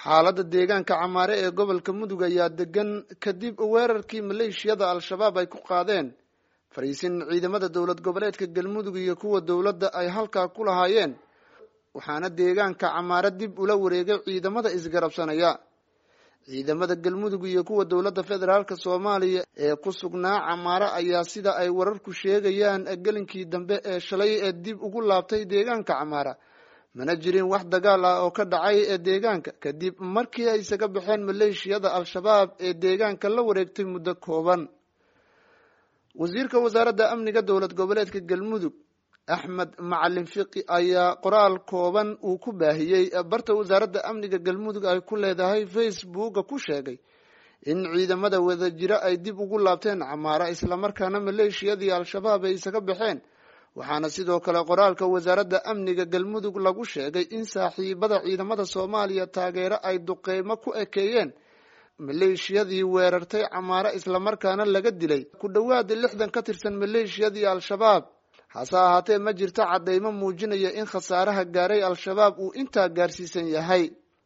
xaaladda deegaanka camaare ee gobolka mudug ayaa degan kadib weerarkii maleeshiyada al-shabaab ay ku qaadeen fariisin ciidamada dowlad goboleedka galmudug iyo kuwa dowladda ay halkaa ku lahaayeen waxaana deegaanka camaare dib ula wareegay ciidamada isgarabsanaya ciidamada galmudug iyo kuwa dowladda federaalk soomaaliya ee ku sugnaa camaare ayaa sida ay wararku sheegayaan gelinkii dambe ee shalay ee dib ugu laabtay deegaanka camaara mana jirin wax dagaal ah oo ka dhacay ee deegaanka kadib markii ay isaga baxeen maleeshiyada al-shabaab ee deegaanka la wareegtay muddo kooban wasiirka wasaaradda amniga dowlad goboleedka galmudug axmed macalin fiqi ayaa qoraal kooban uu ku baahiyey barta wasaaradda amniga galmudug ay ku leedahay facebooka ku sheegay in ciidamada wadajiro ay dib ugu laabteen camaara islamarkaana maleeshiyadii al-shabaab ay isaga baxeen waxaana sidoo kale qoraalka wasaaradda amniga galmudug lagu sheegay in saaxiibada ciidamada soomaaliya taageero ay duqeymo ku ekeeyeen maleeshiyadii weerartay camaare islamarkaana laga dilay ku dhowaada lixdan ka tirsan maleeshiyadii al-shabaab hase ahaatee ma jirto caddeymo muujinaya in khasaaraha gaaray al-shabaab uu intaa gaarsiisan yahay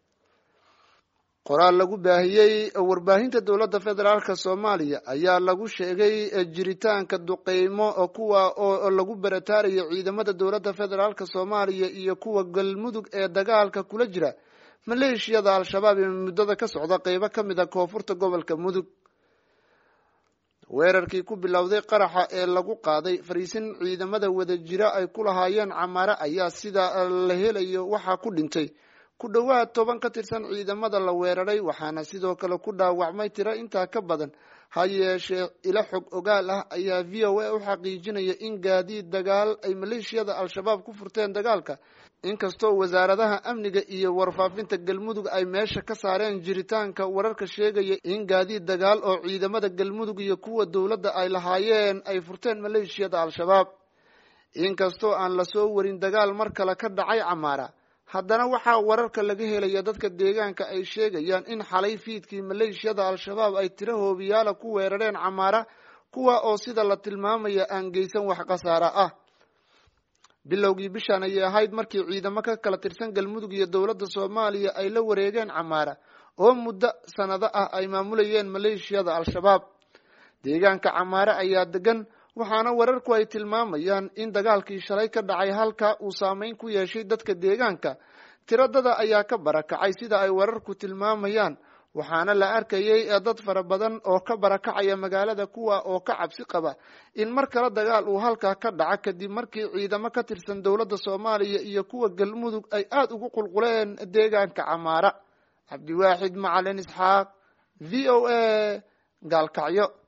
qoraal lagu baahiyey warbaahinta dowladda federaalk soomaaliya ayaa lagu sheegay jiritaanka duqeymo kuwa oo lagu barataarayo ciidamada dowladda federaalk soomaaliya iyo kuwa galmudug ee dagaalka kula jira maleeshiyada al-shabaab ee muddada ka socda qeybo ka mid a koonfurta gobolka mudug weerarkii ku bilowday qaraxa ee lagu qaaday fariisin ciidamada wadajiro ay ku lahaayeen camaare ayaa sida la helayo waxaa ku dhintay ku dhowaad toban ka tirsan ciidamada la weeraray waxaana sidoo kale ku dhaawacmay tiro intaa ka badan ha yeeshee ilo xog ogaal ah ayaa v o a u xaqiijinaya in gaadiid dagaal ay maleeshiyada al-shabaab ku furteen dagaalka inkastoo wasaaradaha amniga iyo warfaafinta galmudug ay meesha ka saareen jiritaanka wararka sheegaya in gaadiid dagaal oo ciidamada galmudug iyo kuwa dowladda ay lahaayeen ay furteen maleeshiyada al-shabaab inkastoo aan lasoo warin dagaal mar kale ka dhacay camaara haddana waxaa wararka laga helaya dadka deegaanka ay sheegayaan in xalay fiidkii maleeshiyada al-shabaab ay tiro hoobiyaala ku weerareen camaara kuwa oo sida la tilmaamaya aan geysan wax khasaara ah bilowgii bishaan ayay ahayd markii ciidamo ka kala tirsan galmudug iyo dowladda soomaaliya ay la wareegeen camaara oo muddo sanado ah ay maamulayeen maleeshiyada al-shabaab deegaanka camaare ayaa degan waxaana wararku ay tilmaamayaan in dagaalkii shalay ka dhacay halka uu saameyn ku yeeshay dadka deegaanka tiradada ayaa ka barakacay sida ay wararku tilmaamayaan waxaana la arkayay dad fara badan oo ka barakacaya magaalada kuwa oo ka cabsi qaba in mar kale dagaal uu halkaa ka dhaca kadib markii ciidamo ka tirsan dowladda soomaaliya iyo kuwa galmudug ay aada ugu qulquleen deegaanka camaara cabdiwaaxid macalin isxaaq v o a gaalkacyo